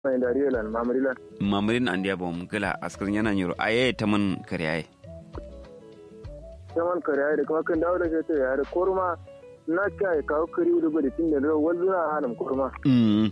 mai dariyelan mamrilan mamrin an dia bom gila askar yana nyiro aye taman kare aye saman kare da kuma kan dawo da shi ta yare korma na kai kawo kari da gudu tun da da wanzu na hannun korma mm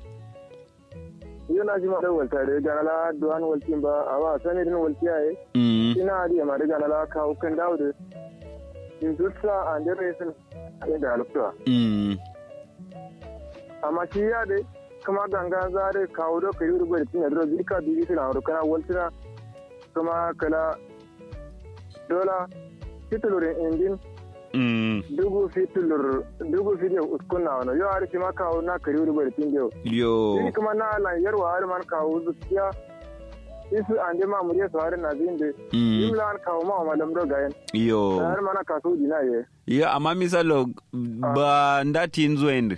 yana ji ma da walta da gana la duwan waltin ba a ba sani din walti yaye mm ina di ma da gana la kawo kan dawo da in dutsa an da resin da alftuwa mm amma shi ya dai kuma ganga za da kawo da kari da gudu tun da da bika bibi suna rukana waltina kuma kala dola titulurin injin mm dugu fitulur dugu fidiyar uskun na wani yau arshi ma kawo na kari wuri bari tinge yau yo shi kuma na lan yarwa har man kawo zuciya isu an de ma muriya su har na zinde mm yimla an kawo ma ma lamdo gayen yo har mana kaso dina ye yo amma misalo ba ndati nzo ende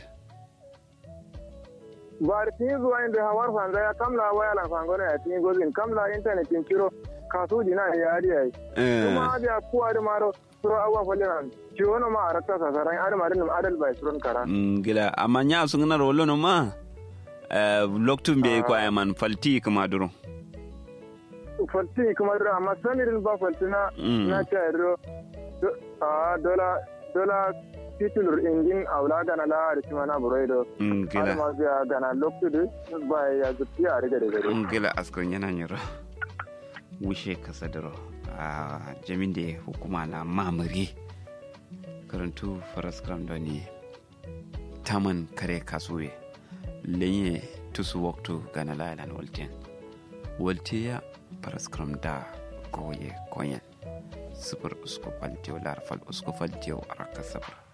ba da tin zuwa inda hawar fanga ya kamla waya lan fanga ya tin gozin kamla internet tin kiro kaso dina ye ya ya eh kuma da kuwa da maro suro awan falle nan ciwo na ma arakta sasaran ar marin adal bai suron kara Mm, gila amma nya sun na rolo no ma eh loktum be ko ay man falti kuma duro falti kuma dira amma sanirin ba falti na Mm. na ta yaro a dola dola titulur ingin aula gana la arshi mana buroido Mm, har gila ma biya gana loktudu ba ya zuti a riga da gari Mm, gila askar yana nyiro wushe kasa duro a jamin da hukuma na mamari karantu faras kram da ne taman kare kasuwe lenye tusu waktu gana lalan walten waltiya faras kram da goye koyen sifir usku faltiyo larfal usku faltiyo araka sifir